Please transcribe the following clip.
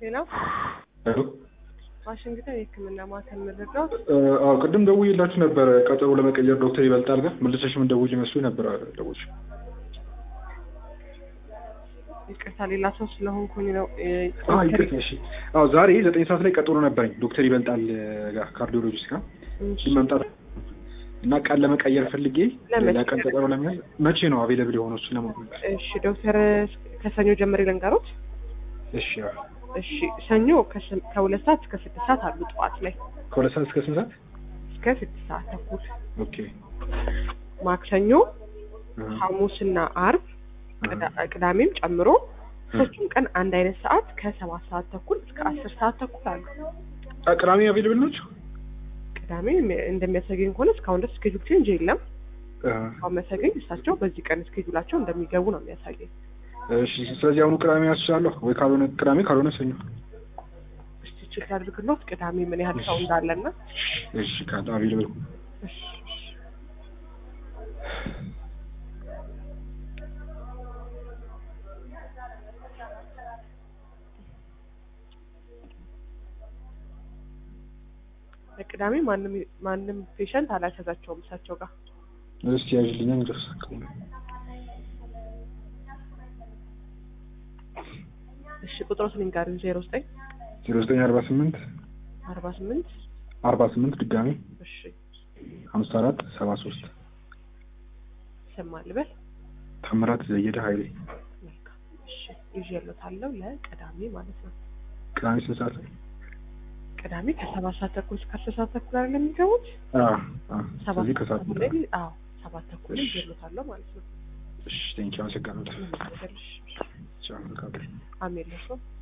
ሌላው ሄሎ ዋሽንግተን የሕክምና ማዕከል መረጃው አዎ ቅድም ደውዬላችሁ ነበረ ቀጠሮ ለመቀየር ዶክተር ይበልጣል ጋር መልሰሽ ምን ደውዬ መስሎኝ ነበር ደውዬ ይቅርታ ሌላ ሰው ስለሆንኩኝ ነው እ፣ አዎ ይቅርታ እሺ አዎ ዛሬ ዘጠኝ ሰዓት ላይ ቀጠሮ ነበረኝ ዶክተር ይበልጣል ጋር ካርዲዮሎጂስት ጋር እሺ፣ ግን መምጣት እና ቀን ለመቀየር ፈልጌ ለመቼ? ሌላ ቀን ቀጠሮ ለመያዝ መቼ ነው አቬለብል የሆነው እሱ ለማወቅ እሺ ዶክተር ከሰኞ ጀምሬ ልንገሮት እሺ አዎ እሺ ሰኞ ከስም- ከሁለት ሰዓት እስከ ስድስት ሰዓት አሉ ጠዋት ላይ ከሁለት ሰዓት እስከ ስንት ሰዓት እስከ ስድስት ሰዓት ተኩል ኦኬ ማክሰኞ እ፣ ሐሙስና አርብ ቅዳ- ቅዳሜም ጨምሮ ሶስቱም ቀን አንድ አይነት ሰዓት ከሰባት ሰዓት ተኩል እስከ አስር ሰዓት ተኩል አሉ አ፣ ቅዳሜ አቬለብል ናቸው ቅዳሜ የሚ- እንደሚያሰገኝ ከሆነ እስካሁን ድረስ ስኬጁል ቼንጅ የለም እ፣ አሁን መሰገኝ እሳቸው በዚህ ቀን ስኬጁላቸው እንደሚገቡ ነው የሚያሳየኝ እሺ ስለዚህ አሁኑ ቅዳሜ ያስችላለሁ ወይ ካልሆነ ቅዳሜ ካልሆነ ሰኞ እስቲ ቼክ አድርግሎት ቅዳሜ ምን ያህል ሰው እንዳለና እሺ ካለ አቬለብል እሺ፣ እሺ። ቅዳሜ ማንም ማንም ፔሸንት አላያዛቸውም እሳቸው ጋር እስቲ ያዥልኛ እንግዲህ እሺ ቁጥሮስ ልንገርህ ዜሮ ዘጠኝ ዜሮ ዘጠኝ አርባ ስምንት አርባ ስምንት አርባ ስምንት ድጋሜ እሺ ሀምሳ አራት ሰባ ሶስት ይሰማል በል ታምራት ዘየደ ሀይሌ መልካም እሺ ይዤልዎታለሁ ለቅዳሜ ማለት ነው ቅዳሜ ስንት ሰዓት ላይ ቅዳሜ ከሰባት ሰዓት ተኩል እስከ አስር ሰዓት ተኩል አይደል የሚገቡት አዎ አዎ ሰባት ስለዚህ ከሰዓት ተኩል ላይ አዎ ሰባት ተኩል ላይ ይዤልዎታለሁ ማለት ነው እሺ ቴንኪው አመሰግናለሁ ምን ይደረግልሽ ቻው መልካም ቀን አሜን ለሰው